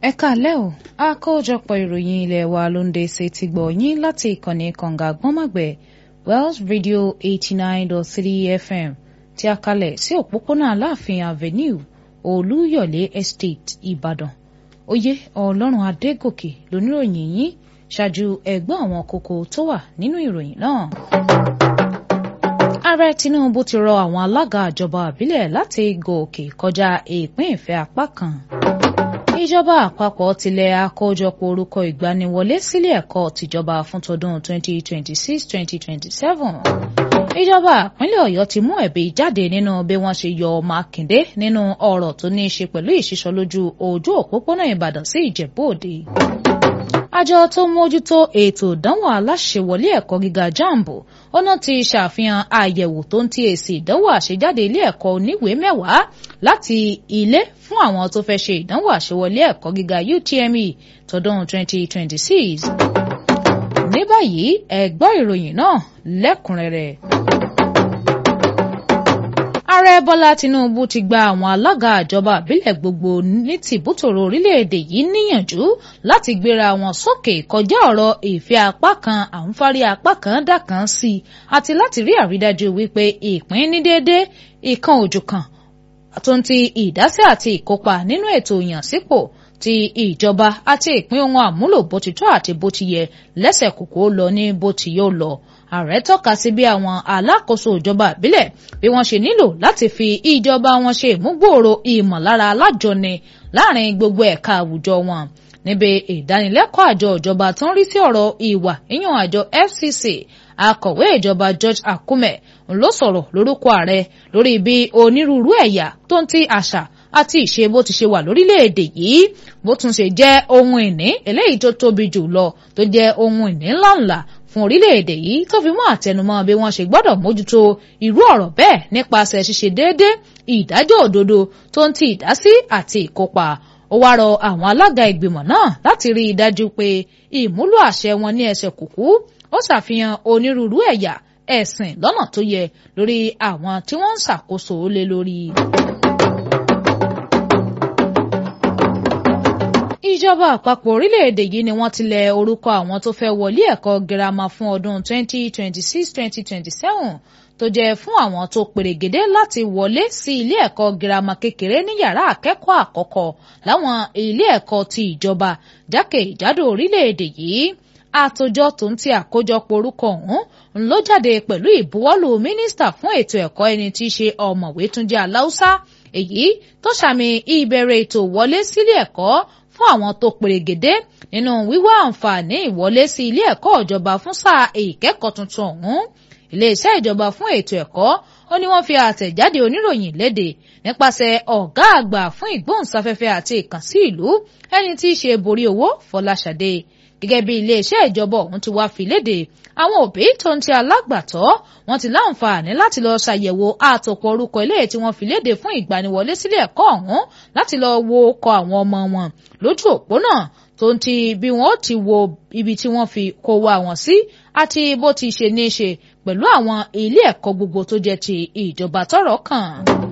ẹ káalẹ́ o àkójọpọ̀ ìròyìn ilé wa ló ń dé ṣe ti gbọ̀ yín láti ìkànnì kànga gbọ́nmọ̀gbẹ́ Wells Radio eighty nine dot three FM tí a kalẹ̀ sí òpópónà Aláàfin Avenue Olúyọ̀lé Estate Ìbàdàn oyè Ọlọ́run Adégòkè lóníròyìn yín ṣáájú ẹ̀gbọ́n àwọn kókó tó wà nínú ìròyìn náà. Ààrẹ Tinubu ti rọ àwọn alága ìjọba àbílẹ̀ láti gòkè kọjá ìpín ìfẹ́ apá kan ìjọba àpapọ̀ tilẹ̀ àkójọpọ̀ orúkọ ìgbaniwọlé sílé ẹ̀kọ́ tìjọba fún tọdún 2026-2027. ìjọba ìpínlẹ̀ ọ̀yọ́ ti mú ẹ̀bi jáde nínú bí wọ́n ṣe yọ mákindé nínú ọ̀rọ̀ tó ní í ṣe pẹ̀lú ìṣísọlójú ojú òpópónà ìbàdàn sí ìjẹ̀bú òde. àjọ tó mójútó ètò ìdánwò aláṣẹwọlé ẹ̀kọ́ gíga jambo ọ̀nà ti ṣàfihàn àyẹ̀wò tó ń ti èsì ìdánwò àṣejáde ilé ẹ̀kọ́ oníwèé mẹ́wàá láti ilé fún àwọn tó fẹ́ ṣe ìdánwò àṣewọlé ẹ̀kọ́ gíga UTME tọdún 2026. ní báyìí ẹ gbọ́ ìròyìn náà lẹ́kùnrẹ́rẹ́. ààrẹ bọ́lá tinubu ti gba àwọn alága ìjọba àbílẹ̀ gbogbo ní tìbútòrò orílẹ̀-èdè yìí níyànjú láti gbéra wọn sókè kọjá ọ̀rọ̀ ìfẹ́ apá kan àǹfààrí apá kan dà kan sí i àti láti rí àrídájú wípé ìpín ní déédéé ìkan òjò kan tó ń ti ìdásí àti ìkópa nínú ètò ìyànsípò ti ìjọba àti ìpín ohun àmúlò bó ti tọ́ àti bó ti yẹ lẹ́sẹ̀ kòkó lọ ní bó ti yóò lọ. ààrẹ tọ́ka sí bí àwọn alákòóso ìjọba ìbílẹ̀ bí wọ́n ṣe nílò láti fi ìjọba wọn ṣe ìmúgbòòrò ìmọ̀lára alájọni láàrin gbogbo ẹ̀ka àwùjọ wọn níbi ìdánilẹ́kọ̀ọ́ àjọ ìjọba tó ń rí sí ọ̀rọ̀ ìwà yíyan àjọ FCC akọ̀wé ìjọba George Akume ló sọ̀rọ̀ lórúkọ ààrẹ lórí bí onírúurú ẹ̀yà tó ń ti àṣà àti ìṣe bó ti ṣe wà lórílẹ̀‐èdè yìí bó tún ṣe jẹ́ ohun ìní eléyìí tó tóbi jù lọ tó jẹ́ ohun ìní ńláńlá fún orílẹ̀‐èdè yìí tó fi mọ́ àtẹnumọ́ bí wọ́n ṣe gbọ́dọ̀ mójútó irú ọ̀rọ̀ bẹ́ẹ̀ nípasẹ̀ ṣíṣe déédé ìdájọ́ òdodo tó ń ti ìdásí àti ìkópa ó wá rọ àwọn alága ìgbìmọ̀ náà láti rí i dájú pé ìmúlò àṣẹ wọn ní ẹsẹ̀ kùkú ó ṣàfihàn onírúurú ẹ̀yà ẹ̀sìn lọ́nà tó yẹ lórí àwọn tí wọ́n ń ṣàkóso lé lórí. ìjọba àpapọ̀ orílẹ̀-èdè yìí ni wọ́n ti lẹ orúkọ àwọn tó fẹ́ wọlé ẹ̀kọ́ girama fún ọdún 2026-2027 tó jẹ́ fún àwọn tó pèrègédé láti wọlé sí ilé ẹ̀kọ́ girama kékeré ní yàrá akẹ́kọ̀ọ́ àkọ́kọ́ láwọn ilé ẹ̀kọ́ ti ìjọba jákèjádò orílẹ̀-èdè yìí àtòjọ tó ń ti àkójọpọ̀ orúkọ ọ̀hún ló jáde pẹ̀lú ìbuwọ́lù mínísítà fún ètò ẹ̀kọ́ ẹni tí í ṣe ọ̀mọ̀wé Túnjí Aláùsá èyí tó ṣàmì ìbẹ̀rẹ̀ ètò ìwọlé sílé ẹ̀kọ́ fún àwọn tó pèrègédé nínú wíwá àǹfààní ìwọlé sí ilé ẹ̀kọ́ ìjọba fún sáà ìkẹ́kọ̀ọ́ tuntun ọ̀hún iléeṣẹ́ ìjọba fún ètò ẹ̀kọ́ ó ní wọ́n fi àtẹ̀jáde oníròyìn léde nípasẹ̀ ọ̀gá àgbà fún ìgbóhùnsáfẹ́fẹ́ àti ìkànsí ìlú ẹni tí í ṣe borí owó Fọláṣadé gẹ́gẹ́ bí iléeṣẹ́ ìjọba ọ̀hún ti wá fi léde àwọn òbí tó ń ti alágbàtọ́ wọ́n ti láǹfààní láti lọ ṣàyẹ̀wò àtòpọ̀ orúkọ ilé tí wọ́n fi léde fún ìgbaniwọlé sílé ẹ̀kọ́ ọ̀hún láti lọ wo ọkọ̀ àwọn ọmọ wọn lójú òpó náà tó ń ti bí wọ́n ti wo ibi tí wọ́n fi kó wa wọn sí àti bó ti ṣe ní í ṣe pẹ̀lú àwọn ilé ẹ̀kọ́ gbogbo tó jẹ́ ti ìjọba tọ́rọ̀ kàn.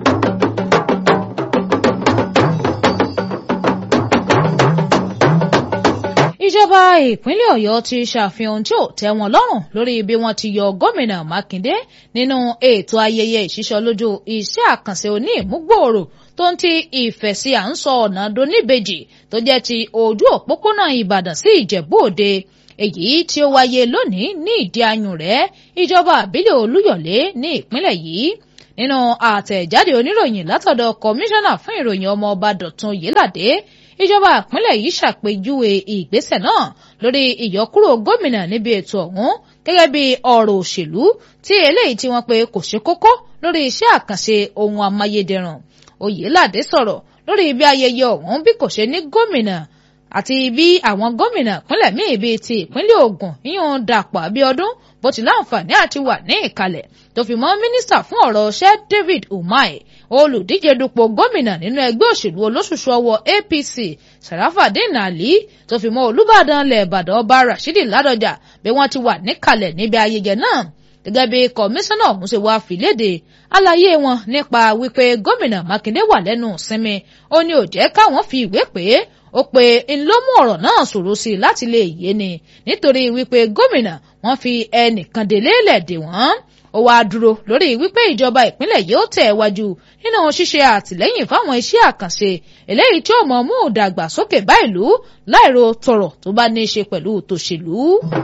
ìjọba ìpínlẹ̀ ọ̀yọ́ ti ṣàfihàn tí ò tẹ́ wọn lọ́rùn lórí bí wọ́n ti yọ gómìnà mákindé nínú ètò ayẹyẹ ìṣísọlójú iṣẹ́ àkànṣe oní ìmúgbòòrò tó ń ti ìfẹ̀sí à ń sọ ọ̀nà doníbejì tó jẹ́ ti ojú òpópónà ìbàdàn sí ìjẹ̀bú òde èyí tí ó wáyé lónìí ní ìdí ayùn rẹ̀ ìjọba àbílẹ̀ olúyọ̀lé ní ìpínlẹ̀ yìí nínú àtẹ̀jáde oníròyìn látọ̀dọ̀ kọmíṣánná fún ìròyìn ọmọ ọba dọ̀tun yéládé ìjọba ìpínlẹ̀ yìí ṣàpèjúwe ìgbésẹ̀ náà lórí ìyọkúrò gómìnà níbi ètò ọ̀hún gẹ́gẹ́ bí ọ̀rọ̀ òṣèlú tí eléyìí tí wọ́n pe kò ṣe kókó lórí iṣẹ́ àkànṣe ohun amáyédẹrùn oyèládé sọ̀rọ̀ lórí bí ayẹyẹ ọ̀hún bí kò ṣe ní gómìnà àti bí àwọn gómìnà ìpínlẹ̀ míì bíi ti ìpínlẹ̀ Ògùn yíyan Dàpọ̀ Abíọ́dún bó ti láǹfààní àti wà ní ìkàlẹ̀ tó fi mọ́ mínísítà fún ọ̀rọ̀ ṣẹ́ David Umahi olùdíje dupò gómìnà nínú ẹgbẹ́ òṣèlú olóṣùṣù ọwọ́ APC Sarafadeen Ali tó fi mọ́ Olúbàdàn ilẹ̀ Ìbàdàn ọba Rashidi Ládọjà bí wọ́n ti wà níkàlẹ̀ níbi ayẹyẹ náà gẹ́gẹ́ bí kọmíṣánná ọ̀hún ṣe wá fìlédè àlàyé wọn nípa wípé gómìnà Mákindé wà lẹ́nu ìsinmi ó ní ó jẹ́ káwọn fi ìwé pè é ó pe ńlọmú ọ̀rọ̀ náà ṣòro sí i láti lè yé ni nítorí wípé gómìnà wọ́n fi ẹnìkan délé lẹ̀dẹ̀ wọ́n ó wáá dúró lórí wípé ìjọba ìpínlẹ̀ yìí ó tẹ̀ wájú nínú ṣíṣe àtìlẹ́yìn fáwọn iṣẹ́ àkànṣe eléyìí tí ó mọ̀ mú ìdàgbàsókè bá ìlú láìro tọrọ tó bá ní í ṣe pẹ̀lú tòṣèlú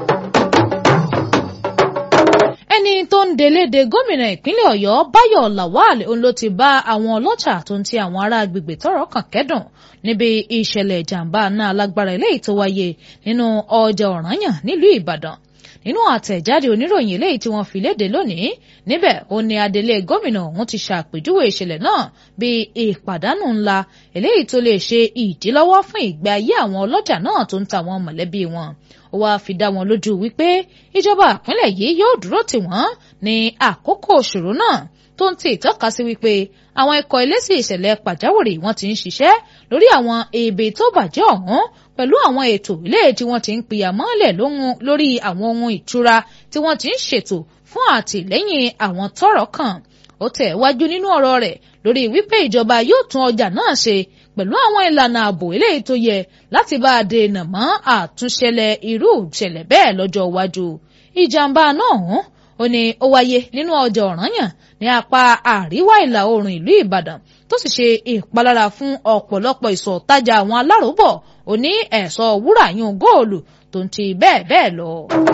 ẹni tó ń deléde gómìnà ìpínlẹ̀ ọ̀yọ́ báyọ̀ lawal òun ló ti bá àwọn ọlọ́jà tó ń ti àwọn ará agbègbè tọ́rọ̀ kàn kẹ́dùn níbi ìṣẹ̀lẹ̀ ìjàmbá náà alágbára eléyìí tó wáyé nínú ọjà ọ̀rànyàn nílùú ìbàdàn nínú àtẹ̀jáde oníròyìn eléyìí tí wọ́n fi léde lónìí níbẹ̀ ó ní adelé gómìnà ọ̀hún ti ṣàpèjúwe ìṣẹ̀lẹ̀ náà bíi ìpàdánù ńlá eléyìí tó lè ṣe ìdílọ́wọ́ fún ìgbé ayé àwọn ọlọ́jà náà tó ń ta àwọn mọ̀lẹ́bí wọn ó wáá fi dá wọn lójú wípé ìjọba ìpínlẹ̀ yìí yóò dúró tì wọ́n ní àkókò òṣòro náà tó ń ti ìtọ́ka sí wípé àwọn ikọ̀ eléṣì ìṣẹ̀lẹ̀ pàjáwìrì wọ́n ti ń ṣiṣẹ́ lórí àwọn ibi tó bàjẹ́ ọ̀hún pẹ̀lú àwọn ètò ilé tí wọ́n ti ń pìyà mọ́lẹ̀ lórí àwọn ohun ìtura tí wọ́n ti ń ṣètò fún àtìlẹ́yìn àwọn tọ́rọ̀ kàn ó tẹ̀ wájú nínú ọ̀rọ̀ rẹ̀ lórí wípé ìjọba yóò tún ọjà náà ṣe pẹ̀lú àwọn ìlànà ààbò eléyìí tó yẹ láti bá a dènà mọ́ àtúnṣẹlẹ̀ irú ìṣẹ̀lẹ̀ bẹ́ẹ̀ lọ́jọ́ iwájú ìjàmbá náà hàn ó ní ó wáyé nínú ọjà ọ̀rànyàn ní apá àríwá ìlà oòrùn ìlú ìbàdàn tó sì ṣe ìpalára fún ọ̀pọ̀lọpọ̀ ìsọ̀ tajà àwọn aláròbọ̀ ó ní ẹ̀ṣọ́ wúrà yún góòlù tó ń ti bẹ́ẹ̀ bẹ́ẹ̀ lọ.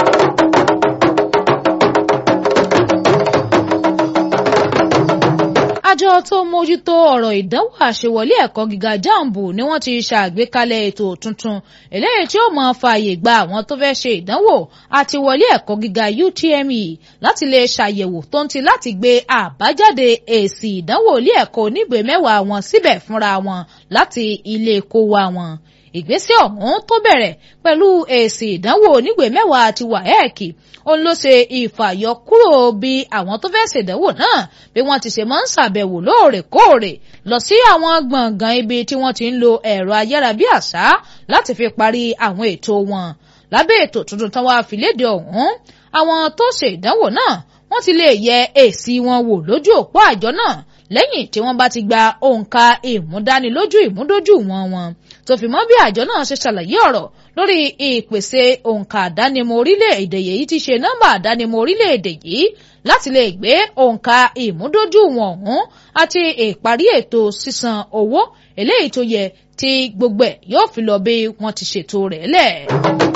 àjọ tó mójútó ọ̀rọ̀ ìdánwò àṣewọlé ẹ̀kọ́ gíga jambu ni wọ́n ti ṣàgbékalẹ̀ ètò tuntun eléyìí tí ó máa fààyè gba àwọn tó fẹ́ ṣe ìdánwò àti wọlé ẹ̀kọ́ gíga UTME láti lè ṣàyẹ̀wò tó ń ti láti gbé àbájáde èsì ìdánwò ilé ẹ̀kọ́ onígbè mẹ́wàá wọn síbẹ̀ fúnra wọn láti ilé kó wa wọn ìgbésẹ̀ ọ̀hún tó bẹ̀rẹ̀ pẹ̀lú èsì ìdánwò onígbè mẹ́wàá àti wàhẹ́ẹ̀kì òun ló ṣe ìfàyọkúrò bí àwọn tó fẹ́ ṣèdánwò náà bí wọ́n ti ṣe máa ń ṣàbẹ̀wò lóòrèkóòrè lọ sí àwọn gbọ̀ngàn ibi tí wọ́n ti ń lo ẹ̀rọ ayárabíàṣá láti fi parí àwọn ètò wọn lábẹ́ ètò tuntun tán wàá fi léde ọ̀hún àwọn tó ṣe ìdánwò náà wọ́n ti lè yẹ èsì wọn wò lójú òpó àjọ náà lẹ́yìn tí wọ́n bá ti gba òǹkà ìmúdánilójú ìmúdójúìwọ̀n wọn tó fi mọ́ bí àjọ náà ṣe ṣàlàyé ọ̀rọ̀ lórí ìpèsè òǹkà àdánimọ̀ orílẹ̀-èdè yìí ti ṣe nọ́mbà àdánimọ̀ orílẹ̀-èdè yìí láti lè gbé òǹkà ìmúdójúìwọ̀n ọ̀hún àti ìparí ètò sísan owó eléyìí tó yẹ tí gbogbo ẹ̀ yóò fi lọ bí wọ́n ti ṣètò rẹ̀ lẹ̀.